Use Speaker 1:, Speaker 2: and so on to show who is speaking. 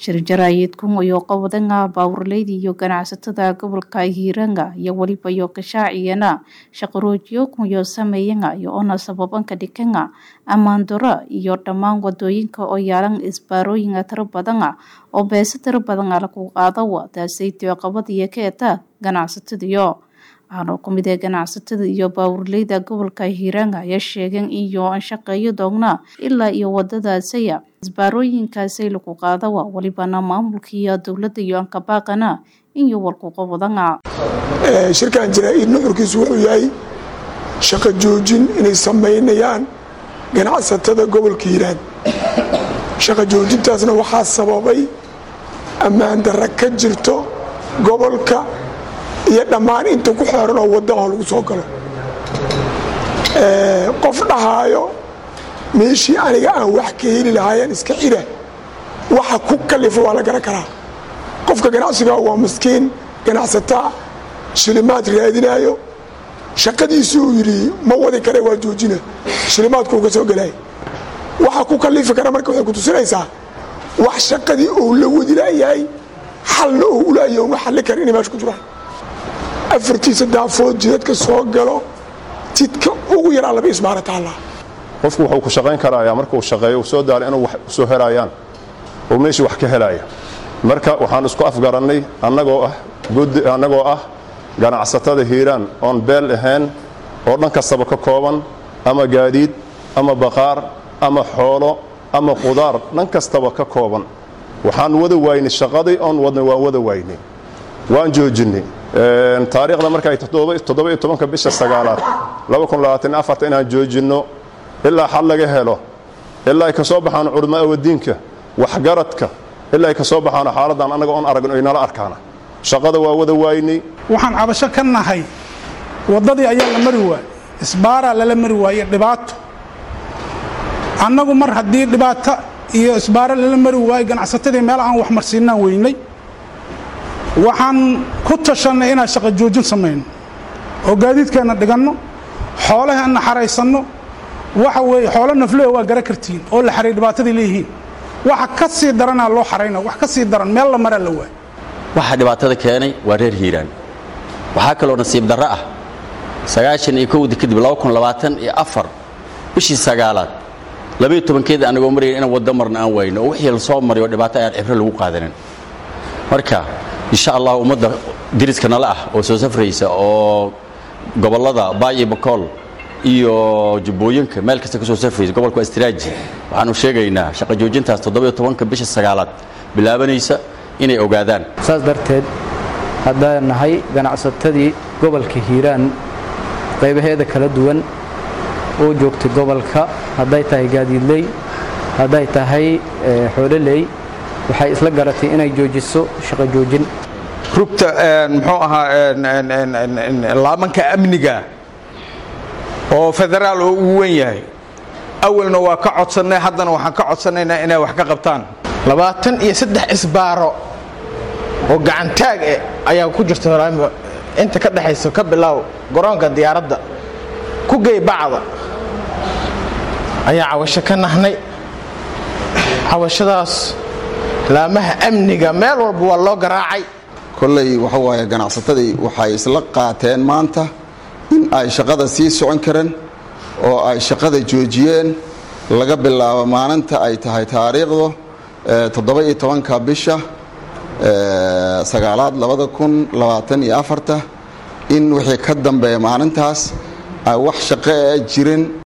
Speaker 1: shirjaraayidkun iyo qawadanga baawurleyda iyo ganacsatada gobolka hiiranga iyo weliba iyo kashaaciyana shaqaroojiyokun iyo sameeyanga iyo ona sababanka dhikanga ammaandura iyo dhammaan wadooyinka oo yaalan isbaarooyinka tiro badana oo beese tiro badana lagu qaadawa taasaytio qabadiyo ka eta ganacsatadiyo waxaana ku mid ee ganacsatada iyo baawurleyda gobolka hiiranga ayaa sheegeen iyo an shaqeeyo doogna ilaa iyo wadadaasaya isbaarooyinkaasay lagu qaadawa welibana maamulka iyo dowladda iyo ankabaaqana iyo walkuqabadana
Speaker 2: shirkan jaraa-id nuxurkiisu wuxuu yahay shaqo joojin inay samaynayaan ganacsatada gobolka hiiraan shaqo joojintaasna waxaa sababay ammaan darra ka jirto gobolka iyo dhammaan inta ku xeeran oo waddaha lagu soo galo qof dhahaayo meeshii aniga aan wax ka heli lahaayeen iska xira waxa ku kalifa waa la garan karaa qofka ganacsiga waa maskiin ganacsataa shilimaad raadinaayo shaqadiisu uu yidhi ma wadi kare waa joojina shilimaadkuu ka soo gelay waxa ku kalifi kara marka waxay ku tusinaysaa wax shaqadii uu la wadi laayahay xalna uu ulaayahy uma xalli kara inay meesha ku jiraan afartiisa daafood jidadka soo galo jidka ugu yaraa laba ismaara taallaa
Speaker 3: qofku wuxuu ku shaqayn karayaa markuu shaqeeyo uu soo daala inuu wax usoo helayaan oo meeshii wax ka helaya marka waxaan isku afgarannay annagoo ah gudi annagoo ah ganacsatada hiiraan oon beel ahayn oo dhan kastaba ka kooban ama gaadiid ama baqaar ama xoolo ama qudaar dhan kastaba ka kooban waxaan wada waynay shaqadii oon wadnay waan wada waynay waan joojinnay taariikhda markaay toddoba-iyo tobanka bisha sagaalaad inaan joojinno ilaa xal laga helo ilaa ay ka soo baxaan culamaa wadiinka waxgaradka ilaa ay ka soo baxaan xaaladdan annaga oon aragno ay nala arkaana shaqada waa wada waaynay
Speaker 4: waxaan cabasho ka nahay waddadii ayaa la mari waayey isbaaraa lala mari waaye dhibaato annagu mar haddii dhibaato iyo isbaaro lala mari waayo ganacsatadii meel aan wax marsiinaan weynay waxaan ku tashannay inaan shaqo joojin samayno oo gaadiidkeenna dhiganno xoolaheenna xaraysanno waxa weeye xoolo nafleho waa gara kartiin oo la xaray dhibaatadii leeyihiin waxa ka sii daranaa loo xarayna wax ka sii daran meel la maraa la waay
Speaker 5: waxa dhibaatada keenay waa reer hiiraan waxaa kaloo nasiib darro ah sagaashan iyo kowdii kadib laba kun labaatan iyo afar bishii sagaalaad labaiyo tobankeeda anagoo marayna inaan waddo marna aan wayno oo wixii la soo maray oo dhibaato ayaan cibro lagu qaadanin marka insha allah ummadda diriska nala ah oo soo safraysa oo gobollada baayo bakool iyo jubbooyinka meel kasta ka soo safraysa gobolka astraaji waxaanu sheegaynaa shaqo joojintaas toddobiyo tobanka bisha sagaalaad bilaabanaysa inay ogaadaan
Speaker 6: saas darteed haddaan nahay ganacsatadii gobolka hiiraan qaybaheeda kala duwan oo joogtay gobolka hadday tahay gaadiidley hadday tahay xoololey waxay isla garatay inay joojiso shaqo joojin
Speaker 7: rugta muxuu ahaa laamanka amniga oo federaal oo ugu wen yahay awalna waa ka codsannay haddana waxaan ka codsanaynaa inay wax ka qabtaan
Speaker 8: labaatan iyo saddex isbaaro oo gacantaag eh ayaa ku jirta horaanba inta ka dhexaysa ka bilaaw garoonka diyaaradda ku gey bacda ayaa cawasho ka nahnay cawashadaas laamaha amniga meel walba waa loo garaacay
Speaker 9: kolley waxa waaye ganacsatadii waxay isla qaateen maanta in ay shaqada sii socon kareen oo ay shaqada joojiyeen laga bilaabo maalinta ay tahay taariikhdu toddoba-iyo tobanka bisha sagaalaad labada kun labaatan iyo afarta in wixii ka dambeeya maalintaas ay wax shaqo a jirin